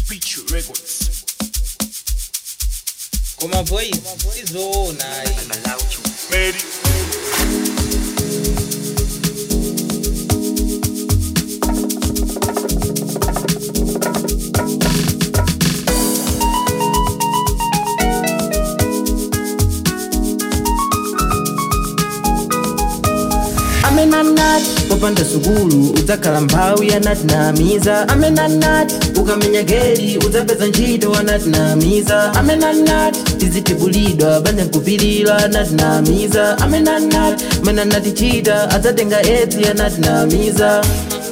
Pichu Records. koma boys izoona ayi Mary. amenanati popanda sukulu udzakhala mphawi anatinamiza amenanati ukamenya geli udzapeza ntchito anatinamiza amenanati tizitibulidwa banja nkupilira anatinamiza amenanati mene anatichita adzatenga edzi anatinamiza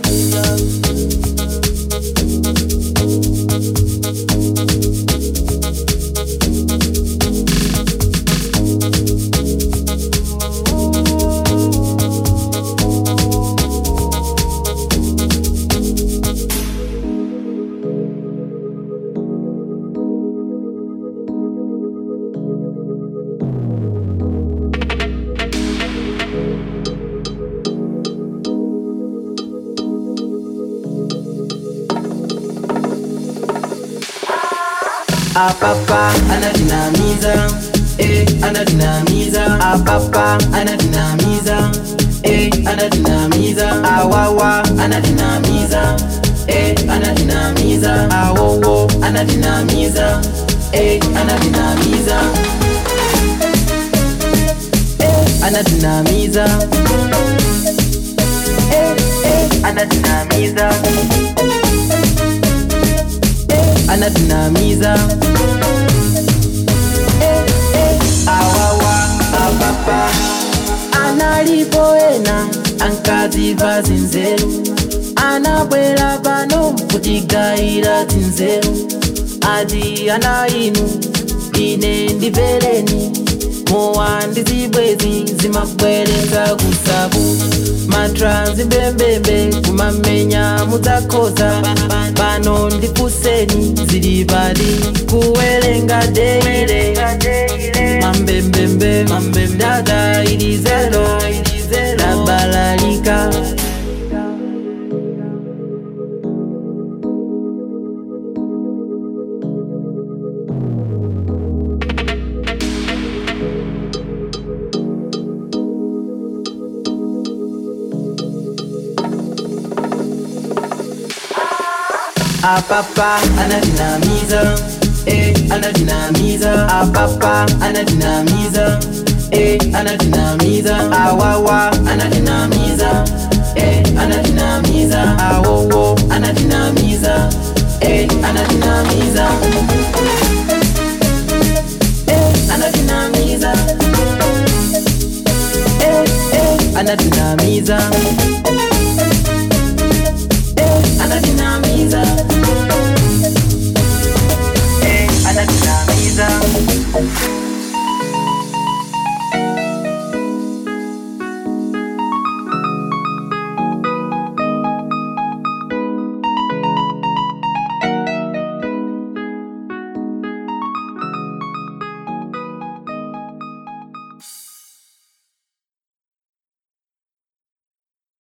apapa anatinamiza eh, anatinamiza apapa anatinamiza eh, anatinamiza awawa anatinamiza eh, anatinamiza awowo anatinamiza eh, anatinamiza eh, anatinamiza eh, eh, anatinamiza anatinamiza Eh, eh, awawa apapa analipoena ankadziva zinzeru anabwera pano kutigayira zinzeru ati ana inu ine ndimvereni mowa ndi zibwezi zimabweretsa kusabu matranzi mbembembe kumamenya mudzakhoza pano ndifuseni zili pali kuwerenga deire mambembembe data ilizelo labalalika apapa anatinamiza eh, anatinamiza apapa anatinamiza eh, anatinamiza awawa anatinamiza eh, anatinamiza awowo anatinamiza eh, anatinamiza eh, anatinamiza eh, eh, anatinamiza eh, anatinamiza eh, anatinamiza